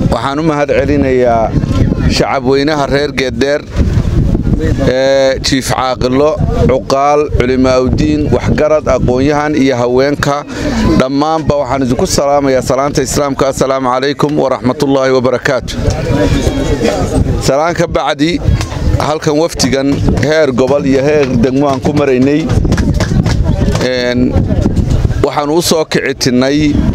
waxaan u mahad celinayaa shacabweynaha reer geeddheer ee jiif caaqilo cuqaal culimaaudiin waxgarad aqoon-yahan iyo haweenka dhammaanba waxaan idinku salaamayaa salaanta islaamka assalaamu calaykum waraxmatullaahi wabarakaatu salaan ka bacdi halkan wafdigan heer gobol iyo heer degmo aan ku maraynay waxaannu u soo kicitinnay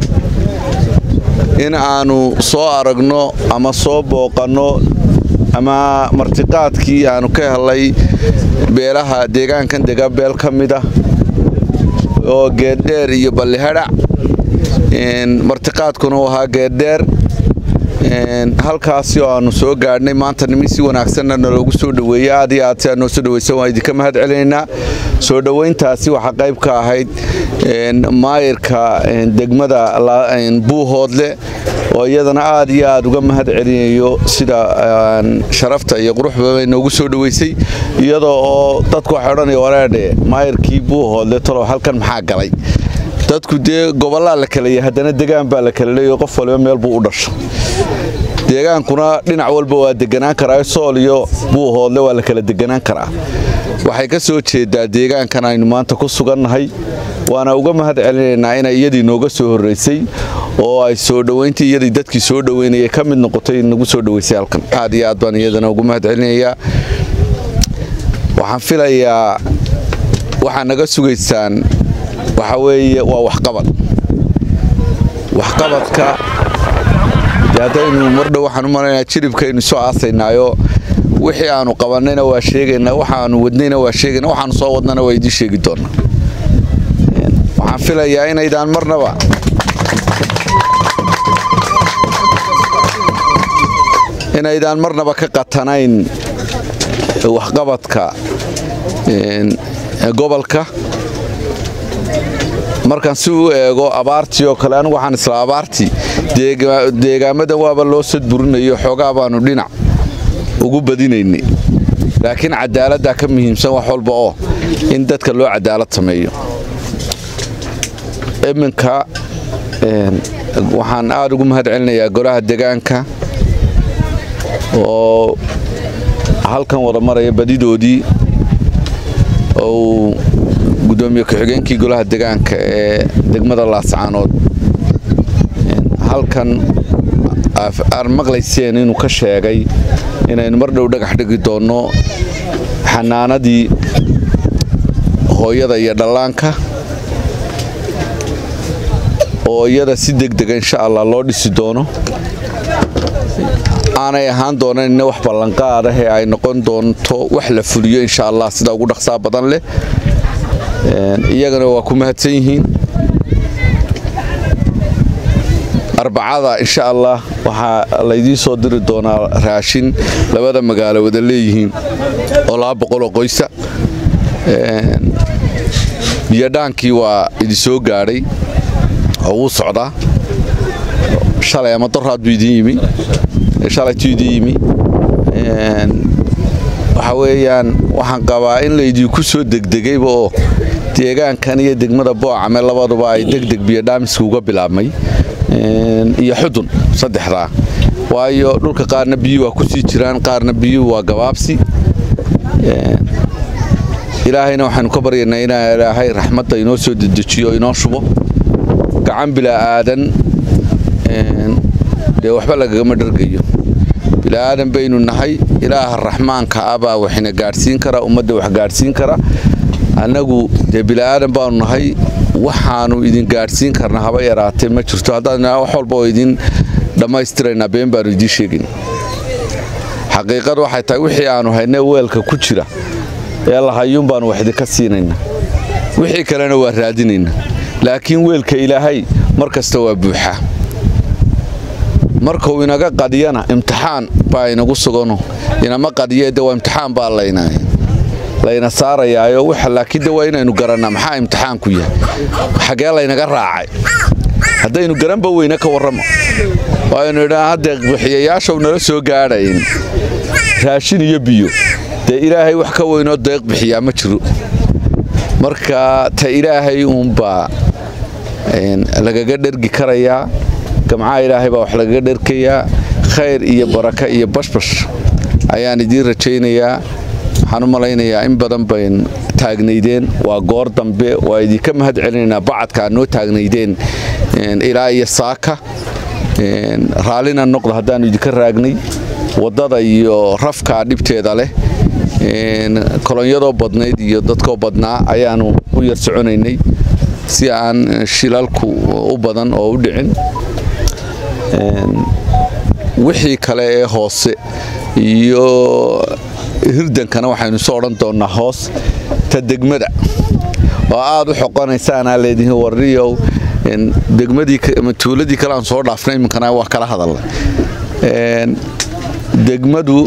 in aannu soo aragno ama soo booqanno ama martiqaadkii aannu ka helay beelaha deegaankan dega beel ka mid ah oo geeddheer iyo ballihadhac martiqaadkuna uu ahaa geeddheer halkaasi oo aannu soo gaadhnay maanta nimi si wanaagsanna naloogu soo dhoweeyey aad iyo aad si aad noo soo dhoweysan waan idinka mahad celinaynaa soo dhoweyntaasi waxaa qayb ka ahayd maayirka degmada buuhoodle oo iyadana aad iyo aad uga mahad celinayo sida sharafta iyo quruxbabay noogu soo dhoweysay iyadoo oo dadku waxay odhanaya wareedhe maayirkii buuhoodle talow halkan maxaa galay dadku dee gobollaa la kalaya haddana degaan baa la kala leeyo qof waliba meel buu u dhasho deegaankuna dhinac walba waa deganaan karaa sool iyo buuhoodle waa la kala deganaan karaa waxay ka soo jeedaa deegaankan aynu maanta ku sugannahay waana uga mahad celinaynaa inay iyadii nooga soo horraysay oo ay soo dhowayntii iyadii dadkii soo dhoweynayay ka mid noqotay nagu soo dhoweysay halkan aad iyo aad baan iyadana ugu mahad celinayaa waxaan filayaa waxaa naga sugaysaan waxa weeye waa waxqabad waxqabadka haddaynu mardhow waxaan u malaynayaa jiribkaynu soo aasaynaayo wixii aanu qabannayna waa sheegaynaa waxaanu wadnayna waa sheegaynaa waxaanu soo wadnana waa idiin sheegi doonaa waxaan filayaa inaydaan marnaba inaydaan marnaba ka qatanayn waxqabadka gobolka markaan si u eego abaartii oo kale anigu waxaan isla abaartii deegaamadan waaba loo sadburinayo xoogaa baanu dhinac ugu badinaynay laakiin cadaaladdaa ka muhiimsan wax walba oo in dadka loo cadaalad sameeyo iminka waxaan aad ugu mahad celinayaa golaha degaanka oo halkan wada maraya badidoodii ou gudoomiye ku-xigeenkii golaha degaanka ee degmada laascaanood halkan aad maqlayseen inuu ka sheegay inaynu mar dhow dhagax dhigi doonno xanaanadii hooyada iyo dhallaanka oo iyada si degdega insha allah loo dhisi doono aanay ahaan doonanina wax ballanqaad ah ee ay noqon doonto wax la fuliyo insha allah sida ugu dhaqsaa badan leh iyagana waa ku mahadsan yihiin arbacada insha allah waxaa laydiin soo diri doonaa raashin labada magaalo wada leeyihiin oo laba boqoloo qoysa biyodhaankii waa idinsoo gaadhay oo wuu socdaa shalay ama doraad buu idin yimi shalaytuu idin yimi waxa weeyaan waxaan qabaa in laydinku soo degdegayba oo deegaankan iyo degmada boocame labaduba ay degdeg biyodhaamiska uga bilaabmay iyo xudun saddexdaa waayo dhulka qaarna biyuu waa ku sii jiraan qaarna biyuu waa gabaabsi ilaahayna waxaynu ka baryaynaa inaa ilaahay raxmadda inoo soo dedejiyo inoo shubo gacan bilaa aadan dee waxba lagagama dhargayo bila'aadan baynu nahay ilaaha raxmaanka ah baa waxina gaadhsiin kara ummadda wax gaadhsiin kara annagu dee bila'aadan baanu nahay waxaanu idin gaadhsiin karna haba yaraatee ma jirto haddaan wax walba oo idin dhammaystiraynaa been baanu idiin sheegin xaqiiqad waxay tahay wixii aanu haynay weelka ku jira ee lahayuun baanu wax idinka siinaynaa wixii kalena waa raadinaynaa laakiin weelka ilaahay mar kasta waa buuxaa markuu inaga qadiyana imtixaan baa inagu sugano inama qadiye de waa imtixaan baa layna layna saarayaayo laakiin de waa inaynu garannaa maxaa imtixaanku yahay xagee laynaga raacay haddaynu garanba weyne ka warramo waaynu idhaa hadda bixiyayaashaw nala soo gaadhayn raashin iyo biyo dee ilaahay wax ka weynoo deeq bixiyaa ma jiro marka ta ilaahay uunbaa lagaga dhergi karayaa gamcaha ilaahay baa wax lagaga dherkayaa khayr iyo baraka iyo bashbash ayaan idiin rajaynayaa waxaan u malaynayaa in badan bayn taagnaydeen waa goor dambe waa idinka mahad celinaynaa bacadka aad noo taagnaydeen ilaa iyo saaka raallina noqda haddaannu idinka raagnay waddada iyo rafkaa dhibteeda leh kolonyadoo badnayd iyo dadkoo badnaa ayaannu u yar soconaynay si aan shilalku u badan oo u dhicin wixii kale ee hoose iyo hirdankana waxaynu soo odhan doonnaa hoos ta degmada oo aad u xoqonaysaanaa leedihiin warriyow degmadii tuuladii kale aan soo dhaafnay iminkana waa kala hadalnay degmadu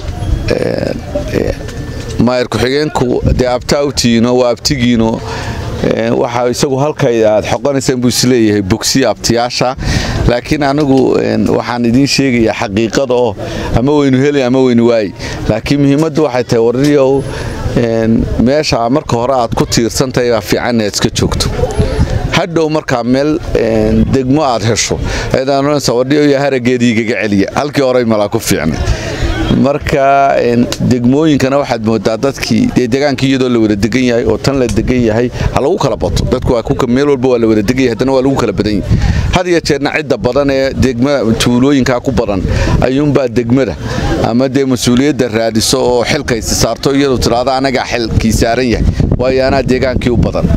maayar ku-xigeenku dee abtaa u tiino waa abtigiino waxa isagu halkay aad xoqonaysaan buu isleeyahay bogsiya abtiyaasha laakiin anigu waxaan idiin sheegayaa xaqiiqada oo ama weynu heli ama weynu waayi laakiin muhiimaddu waxay tahay warriyow meesha marka hore aad ku tiirsantahay baa fiican inaad iska joogto hadhow markaa meel degmo aad hesho wadhiyo harageediigaga celiya halkii horey malaa ku fiicnay marka degmooyinkana waxaad moodaa dadkii dee degaankii iyadoo la wada degan yahay oo tan la degan yahay ha lagu kala bato dadku meel walba waa la wada degan yahay haddana waa lagu kala badan yahay had iyo jeerna cidda badan ee degmada tuulooyinkaa ku badan ayuunbaa degmada ama dee mas-uuliyadda raadiso oo xilkaysi saarto iyadoo tidhaahdo anagaa xilkii saaran yahay waayo anaa deegaankii u badan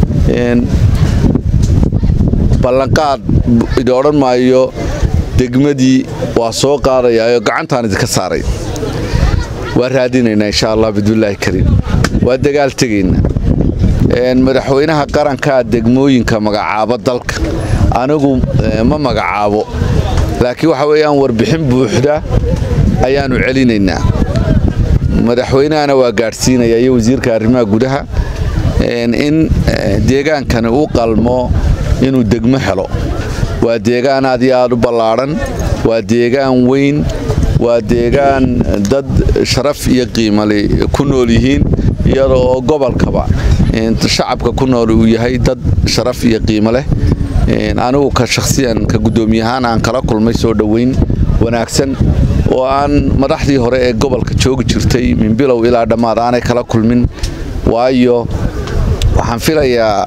ballanqaad idi odhan maayo degmadii waa soo qaadayaayo gacantaan idinka saaray waa raadinaynaa insha allah bidbillaahi kariim waa dagaal tegaynaa madaxweynaha qarankaa degmooyinka magacaabo dalka anigu ma magacaabo laakiin waxa weeyaan warbixin buuxda ayaannu celinaynaa madaxweynahana waa gaadhsiinaya iyo wasiirka arrimaha gudaha in deegaankani u qalmo inuu degmo helo waa deegaan aad iyo aad u ballaadhan waa deegaan weyn waa deegaan dad sharaf iyo qiimale ku nool yihiin iyada oo gobolkaba shacabka ku nool uu yahay dad sharaf iyo qiimo leh anigu ka shakhsiyan ka guddoomiyahaan aan kala kulmay soo dhoweyn wanaagsan oo aan madaxdii hore ee gobolka joogi jirtay min bilow ilaa dhammaad aanay kala kulmin waayo waxaan filayaa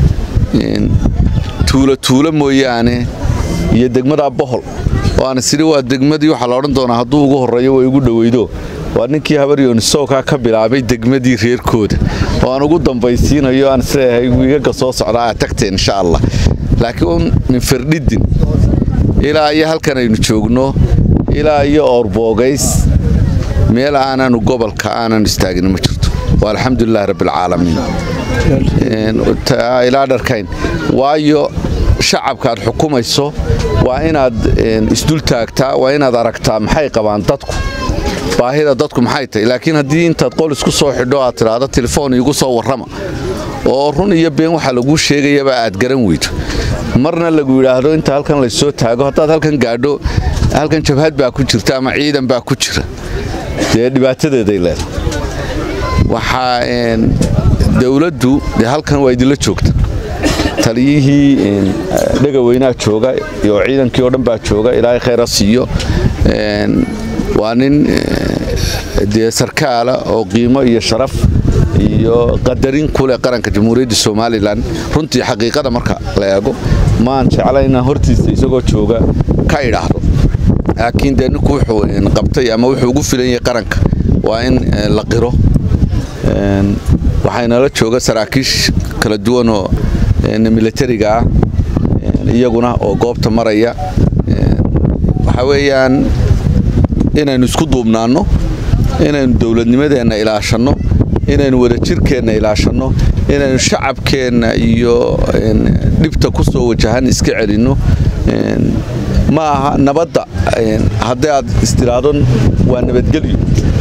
tuulo tuulo mooyaane iyo degmada bohol oo aan isiri waa degmadii waxaa la odhan doonaa hadduu ugu horreeyo way ugu dhoweydo waa ninkii habaryoonisowkaa ka bilaabay degmadii reerkooda oo aan ugu dambaysiinayo aan isleeyahay wiigaga soo socdaa aad tagteen insha allah laakiin min firdhidin ilaa iyo halkan aynu joogno ilaa iyo oorboogays meel aananu gobolka aanan istaagin ma jirto waa alxamdulilahi rabbialcaalamiin ilaa dharkayn waayo shacabka aad xukumayso waa inaad isdul taagtaa waa inaad aragtaa maxay qabaan dadku baahida dadku maxay tahay laakiin haddii intaad qol isku soo xidho aad tidhaahdo telefoon iigu soo warrama oo run iyo been waxaa laguu sheegayaba aad garan weydo marna lagu yidhaahdo inta halkan laysoo taago haddaad halkan gaadho halkan jabhad baa ku jirta ama ciidan baa ku jira dee dhibaatadeeday leedahay waxaa dowladdu dee halkan waa idinla joogta taliyihii dhegaweynaha jooga iyo ciidankii oo dhan baa jooga ilaahay khayra siiyo waa nin dee sarkaala oo qiimo iyo sharaf iyo qadarin kuleh qaranka jamhuuriyadda somalilan runtii xaqiiqada marka la eego maan jeclayna hortiisa isagoo jooga ka idhaahdo laakiin dee ninku wuxuu qabtay ama wuxuu ugu filan yahay qaranka waa in la qiro waxaynala jooga saraakiish kala duwanoo militariga ah iyaguna oo goobta maraya waxaa weeyaan inaynu isku duubnaanno inaynu dowladnimadeenna ilaashanno inaynu wadajirkeenna ilaashanno inaynu shacabkeenna iyo dhibta ku soo wajahan iska celinno ma aha nabadda haddii aad istiraado waa nabadgelyo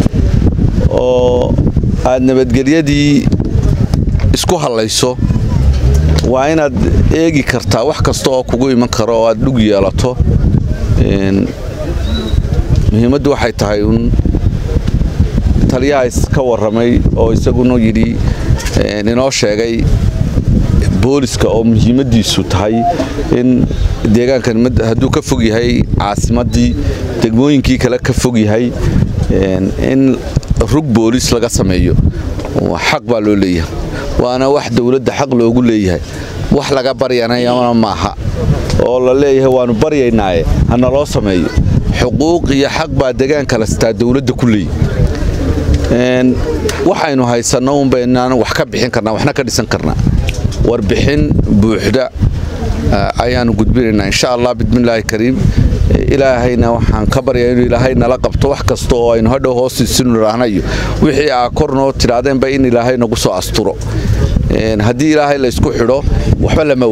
oo aad nabadgelyadii isku hallayso waa inaad eegi kartaa wax kasta oo kugu iman karo oo aad dhug yeelato muhiimaddu waxay tahay un taliyaha iska warramay oo isaguna yidhi inoo sheegay booliska oo muhiimaddiisu tahay in deegaankan hadduu ka fog yahay caasimaddii degmooyinkii kale ka fog yahay in rug boolis laga sameeyo xaq baa loo leeyahay waana wax dowladda xaq loogu leeyahay wax laga baryanayana maaha oo la leeyahay waannu baryaynaaye hana loo sameeyo xuquuq iyo xaq baa degaanka lastaa dowladda ku leeyi waxaynu haysanno unbaynaan wax ka bixin karnaa waxna ka dhisan karnaa warbixin buuxda ayaannu gudbinaynaa insha allah bismillaahi kariim ilaahayna waxaan ka baryaa inuu ilaahay nala qabto wax kasta oo aynu hadhow hoostiisinu idhaahnayo wixii aa kor noo tidhaahdeenba in ilaahay nagu soo asturo haddii ilaahay laysku xidho waxba lama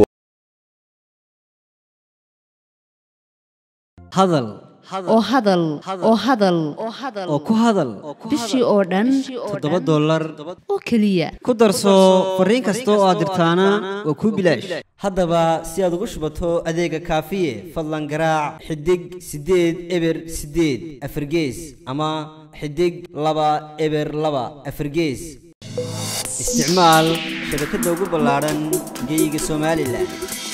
hadal oo hadal oo hadal oo ku hadal bishii oo dhan toddoba dollar oo keliya ku darso fariin kasta oo aad dirtaana waa kuu bilaash haddaba si aad ugu shubato adeega kaafiye fadlan garaac xidig siddeed eber siddeed afargees ama xidig laba eber laba afargees isticmaal shabakadda ugu ballaadhan geeyiga somalilan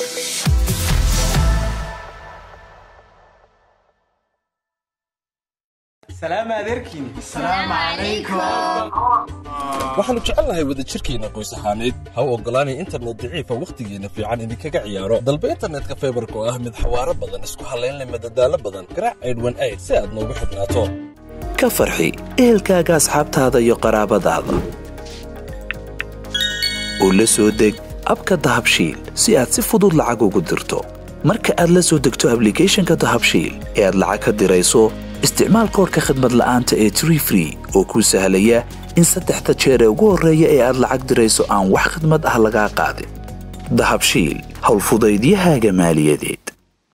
waxaannu jecelnahay wadajirkeenna qoys ahaaneed ha u oggolaanay internet daciifa wakhtigeenna fiican idinkaga ciyaaro dalba internetka faybarka oo ah mid xawaaro badan isku hallaynleh madadaalo badan garaac aydhwan ayd si aad noogu xidhnaato ka farxi ehelkaaga asxaabtaada iyo qaraabadaada u la soo deg abka dahabshiil si aad si fudud lacag ugu dirto marka aad la soo degto ablicathonka dahabshiil ee aad lacag ka dirayso isticmaal koorka khadmad la'aanta ee tree free oo kuu sahlaya in saddexda jeer ee ugu horreeya ee aad lacag dirayso aan wax khidmad ah lagaa qaadin dahabshiil howlfudaydiyahaaga maaliyadeed